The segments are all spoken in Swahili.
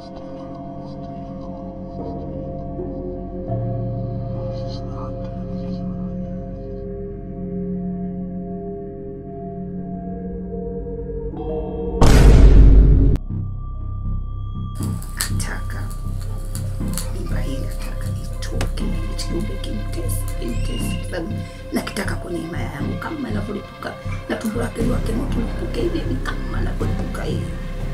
Nataka mimba hii, nataka itoke, kiumbe kimtesi, kimtesi, kwa sababu nakitaka kwenye himaya yangu kama inavyolipuka na tumbo lake liwake moto lipuke hivi hivi kama inavyolipuka hivi.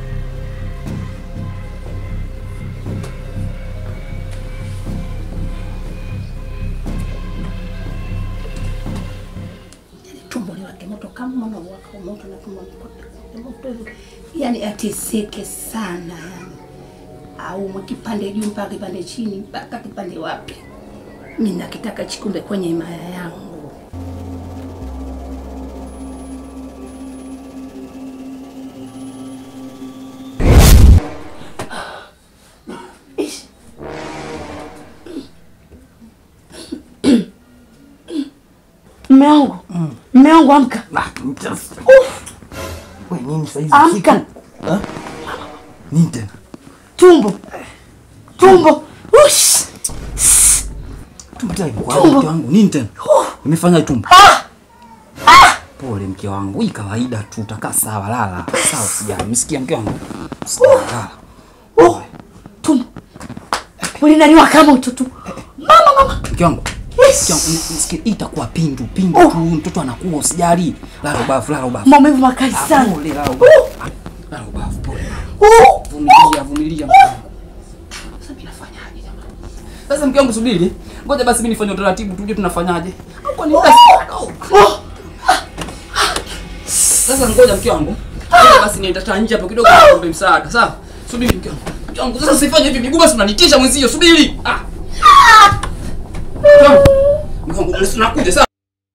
Yani tumbo liwake moto kama unawaka moto na tumbo liwake moto hivi, yani ateseke sana yani au kipande juu mpaka kipande chini mpaka kipande wapi. Mimi nakitaka chikumbe kwenye himaya yangu. Ish. Mme wangu, mme wangu amka, Wewe nini sasa hizi amka, siku? Eh? Nini tena? tumbo tumbo, ush Tumbo tena kwa Tumbo. mke wangu. Nini tena? Nimefanya tumbo. Pole mke wangu. Hii kawaida tu utakaa sawa lala. Sawa sijali. Msikia mke wangu? Sijali lala. oh, tumbo ulinaliwaka moto tu, mama mama, Mke wangu. Yes. Mke wangu, nisikie hii itakuwa pindu, pindu tu. Mtoto anakuwa usijali. Lala ubavu, lala ubavu. maumivu makali Ah, sana. Pole, lala ubavu. Lala ubavu, pole. Oh, Vumilia, vumilia mke wangu. Sasa mimi nafanyaje jamani? Sasa mke wangu subiri. Ngoja basi mimi nifanye utaratibu tujue tunafanyaje. Au kwa nini basi bado? oh, Sasa ngoja mke wangu. Ngoja basi nienda nje hapo kidogo niombe msaada. Sawa? Subiri mke wangu. Mke wangu sasa usifanye hivi miguu basi unanitisha mwenzio. Subiri. Ah. Mke wangu. Mke wangu nakuja sawa?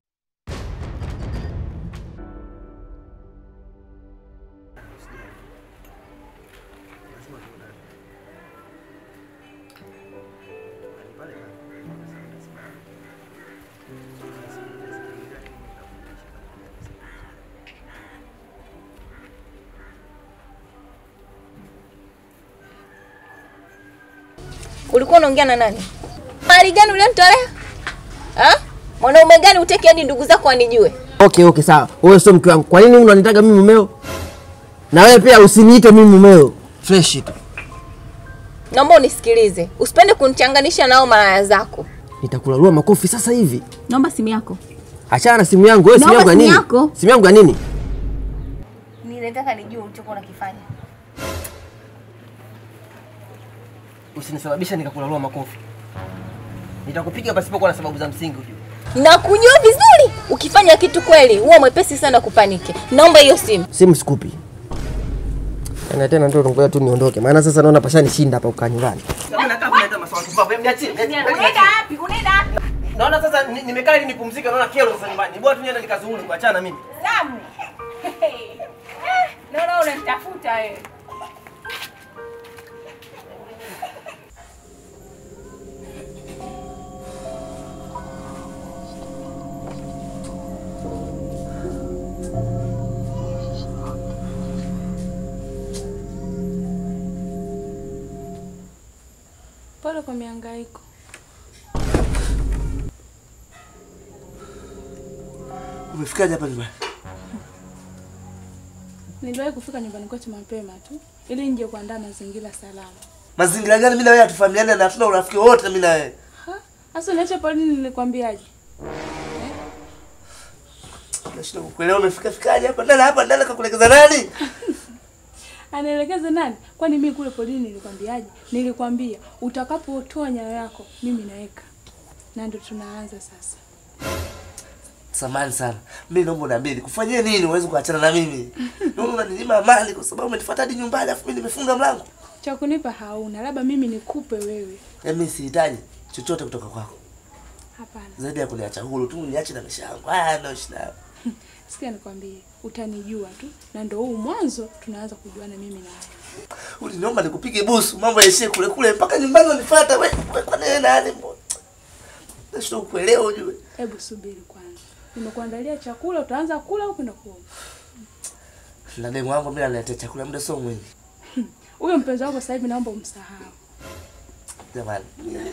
Ulikuwa unaongea na nani? Mali gani ulionitolea? Ah? Mwanaume gani uteki hadi ndugu zako wanijue? Okay, okay, sawa. Wewe sio mke wangu. Kwa nini unanitaka mimi mumeo? Na wewe pia usiniite mimi mumeo. Fresh tu. Naomba unisikilize. Usipende kunichanganisha nao malaya zako. Nitakulalua makofi sasa hivi. Naomba simu yako. Achana na simu yangu. Wewe simu Naomba yangu ya simu nini? yako. Simu yangu ya nini? Ninataka nijue ulichokuwa unakifanya. Usinisababisha nikakulalua makofi. Nitakupiga pasipokuwa na sababu za msingi ujue. Na kujua vizuri. Ukifanya kitu kweli, huwa mwepesi sana kupaniki. Naomba hiyo simu. Simu sikupi. Na tena ndio ngoja tu niondoke. Maana sasa naona pashanishinda hapa ukaa nyumbani. Unaenda wapi? Unaenda wapi? Naona sasa ni- nimekaa ili nipumzike, naona kero sasa nyumbani. Ni bora tu niende nikazuhuri kuachana na mimi. Samu. Naona unanitafuta wewe. Pole kwa mihangaiko. Umefikaje hapa nyumbani? Niliwahi kufika nyumbani kwetu mapema tu ili nje kuandaa mazingira salama. Mazingira gani mimi na wewe hatufahamiane na hatuna urafiki wote mimi na wewe? Ha? Sasa niache polini nilikwambiaje? Nashinda kukuelewa umefika fikaje hapa ndani hapa ndani kakuelekeza nani? Anaelekeza nani? Kwani mimi kule polini nilikwambiaje? Nilikwambia utakapotoa nyayo yako mimi naweka. Na ndio tunaanza sasa. Samahani sana. Mimi naomba uniambie nikufanyie nini uweze kuachana na mimi? Naona unaninyima amani kwa sababu umenifuata hadi nyumbani afu mimi nimefunga mlango. Cha kunipa hauna, labda mimi nikupe wewe. Yaani mimi sihitaji chochote kutoka kwako. Hapana. Zaidi ya kuniacha huru tu niache na maisha yangu. Haya ndio shida. Sikia nikwambie, utanijua tu na ndio huu mwanzo tunaanza kujuana mimi na wewe. Uliniomba nikupige busu, mambo yaishie kule kule mpaka nyumbani unanifuata wewe. Wewe kwa nini nani mbona? Nashinda kukuelewa ujue. Hebu subiri kwanza. Nimekuandalia chakula, utaanza kula au kwenda kuoga? Na demu wangu mimi analetea chakula muda sio mwingi. Huyo mpenzi wako sasa hivi naomba umsahau. Jamani.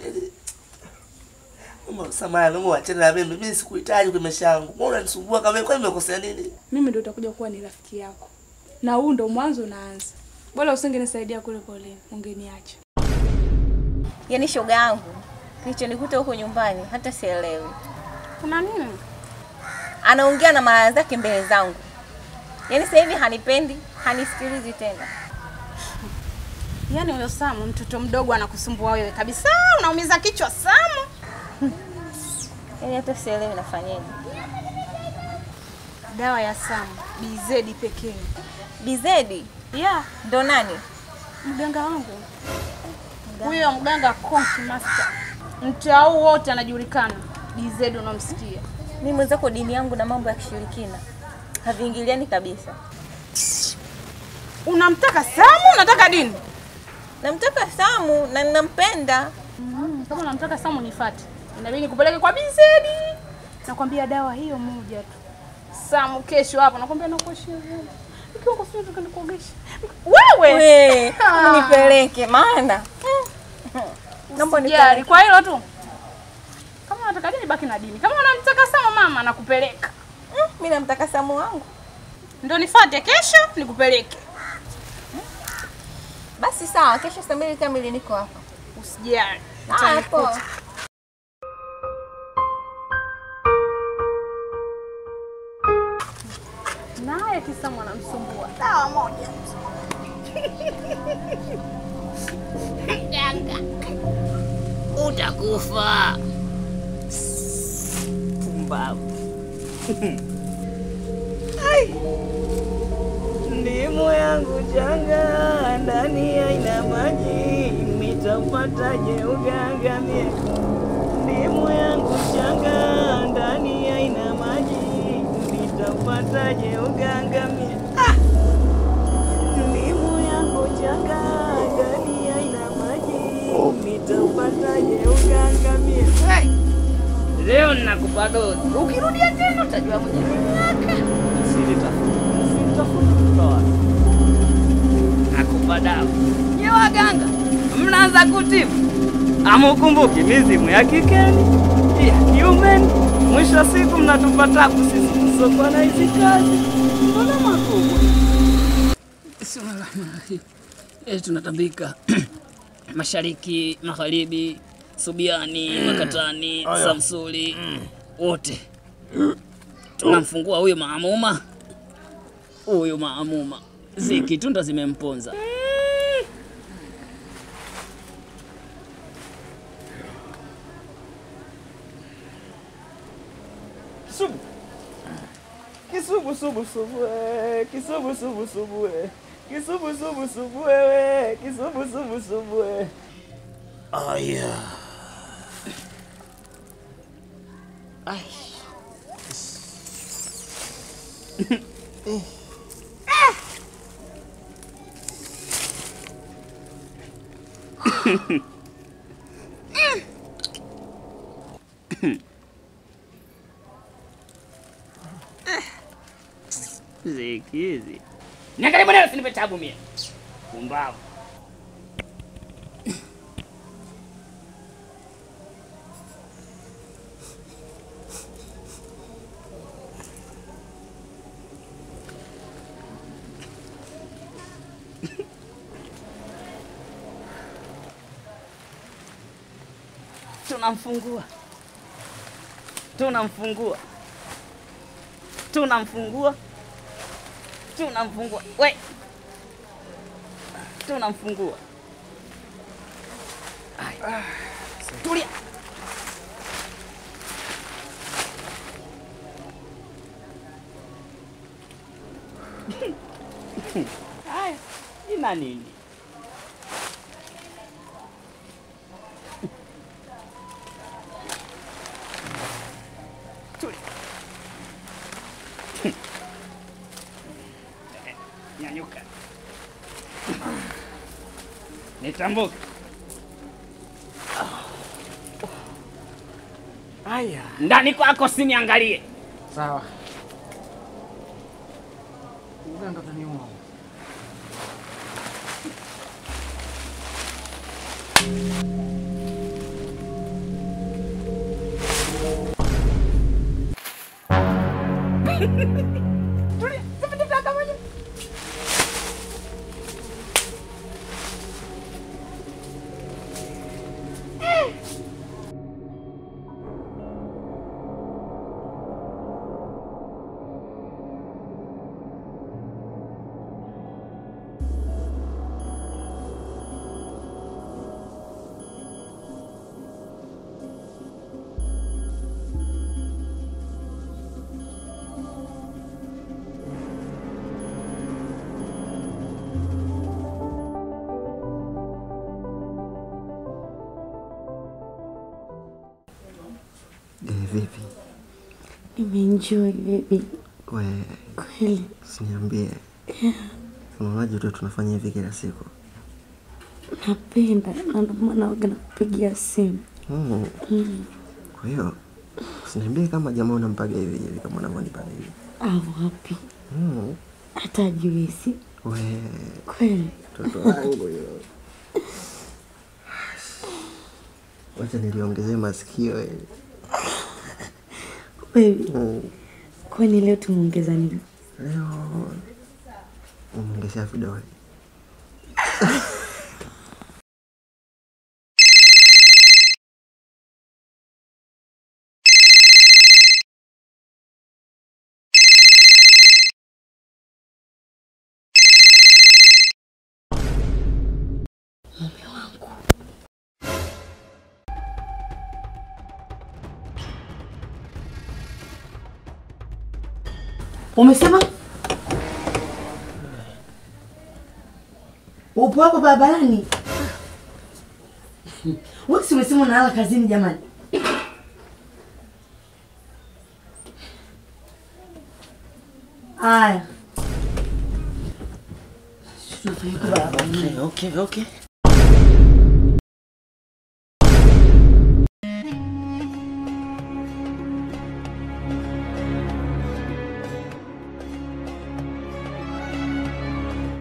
Mama samahani, Mungu achane na mimi. Mimi sikuhitaji kwa maisha yangu. Mbona unanisumbua kama mimi? Kwani nimekosea nini? Mimi ndio utakuja kuwa ni rafiki yako. Na huu ndo mwanzo unaanza. Bora usingenisaidia kule poleni, ungeniacha. Yaani shoga yangu, kilichonikuta huko nyumbani hata sielewi. Kuna nini? Anaongea na mara zake mbele zangu. Yaani sasa hivi hanipendi, hanisikilizi tena. Yaani huyo Samu mtoto mdogo anakusumbua wewe kabisa, unaumiza kichwa Samu. Yaani hata sielewi nafanyaje. Dawa ya Samu BZ pekee. Bizedi Yeah, ndo nani? mganga wangu huyo mganga Konki Master, mtaa huu wote anajulikana. BZ unamsikia? Mimi mwenzako dini yangu na mambo ya kishirikina haviingiliani kabisa. Unamtaka Samu? Unataka dini? Namtaka Samu na ninampenda. Mm, kama unamtaka Samu nifuate, inabidi nikupeleke kwa BZ. Nakwambia dawa hiyo moja tu. Samu kesho hapa nakwambia nakuoshia vyombo. Ikiwa kwa sio tukanikuogesha. Wewe We, nipeleke maana naomba Jari, nipeleke. kwa hilo tu. Kama unataka dini baki na dini. Kama unamtaka Samu mama nakupeleka. Mm, Mimi namtaka Samu wangu. Ndio nifuate kesho nikupeleke. Basi sawa, kesho saa mbili kamili niko hapa. Usijali. Haya, poa. Naye kisa mwanamsumbua. Dawa moja. utakufa. Pumbavu. Ai. Ndimu yangu changa ndani haina maji, nitapataje uganga mie? Ndimu yangu changa ndani haina maji, nitapataje uganga mie? Ah! Ndimu yangu changa ndani haina maji, nitapataje uganga mie? Hey! Leo ninakupa dozi, ukirudia tena utajua mwenye miaka. Sitafuta kutoka wapi? Nakupa dawa. Nye waganga, mnaanza kutibu, amukumbuki mizimu ya kikeni ya kiumeni. Mwisho wa siku mnatupa tabu sisi tusokuwa na hizi kazi. Mbona makubwa? Bismillahirrahmanirrahim. Eh, tunatambika mashariki, magharibi, Subiani, Makatani, Samsuli, wote tunamfungua huyu maamuma, huyu maamuma, ziki tunda zimemponza. Kisubu. Kisubu subu subu eh. Kisubu subu subu eh. Kisubu subu subu eh. Kisubu subu subu eh. Aya. Ai. Ziki hizi. Niangalie bwana, usinipe tabu mie. Pumbavu. Tunamfungua. Tunamfungua. Tunamfungua. Tunamfungua. We. Tunamfungua. Ai. Tulia. Haya, ina nini? Tulia. Nyanyuka. Nitambuke. Aya. Ndani kwako siniangalie. Sawa. Uganga utaniua. Eh, vipi? Nimeenjoy baby, We, kweli. siniambie. Unaonaje tu tunafanya hivi kila siku? Napenda na ndio maana waga nakupigia simu. Mm. Mm. Kwa hiyo usiniambie kama jamaa unampaga hivi hivi kama unavyonipaga hivi. Au wapi? Mm. Hata juisi. We, Kweli. mtoto wangu huyo. Wacha niliongezee masikio eh. Baby, Mm. kwani leo tumeongeza nini? Leo umeongezea vidole. Mume wangu. Umesema upo hapo barabarani? Wewe si umesema unalala kazini jamani? Aya. Tunafanya kwa barabarani. Okay, okay, okay.